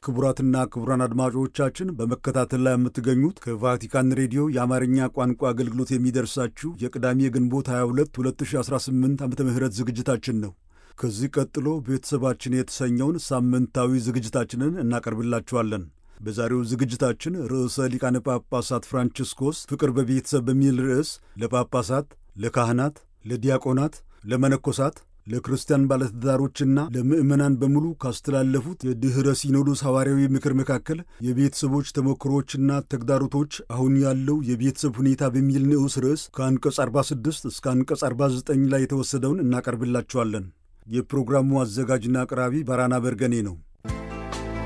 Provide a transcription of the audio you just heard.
ክቡራትና ክቡራን አድማጮቻችን በመከታተል ላይ የምትገኙት ከቫቲካን ሬዲዮ የአማርኛ ቋንቋ አገልግሎት የሚደርሳችሁ የቅዳሜ ግንቦት 22 2018 ዓ ም ዝግጅታችን ነው። ከዚህ ቀጥሎ ቤተሰባችን የተሰኘውን ሳምንታዊ ዝግጅታችንን እናቀርብላችኋለን። በዛሬው ዝግጅታችን ርዕሰ ሊቃነ ጳጳሳት ፍራንቺስኮስ ፍቅር በቤተሰብ በሚል ርዕስ ለጳጳሳት፣ ለካህናት፣ ለዲያቆናት፣ ለመነኮሳት ለክርስቲያን ባለትዳሮችና ለምዕመናን በሙሉ ካስተላለፉት የድኅረ ሲኖዶስ ሐዋርያዊ ምክር መካከል የቤተሰቦች ተሞክሮዎችና ተግዳሮቶች አሁን ያለው የቤተሰብ ሁኔታ በሚል ንዑስ ርዕስ ከአንቀጽ 46 እስከ አንቀጽ 49 ላይ የተወሰደውን እናቀርብላችኋለን። የፕሮግራሙ አዘጋጅና አቅራቢ ባራና በርገኔ ነው።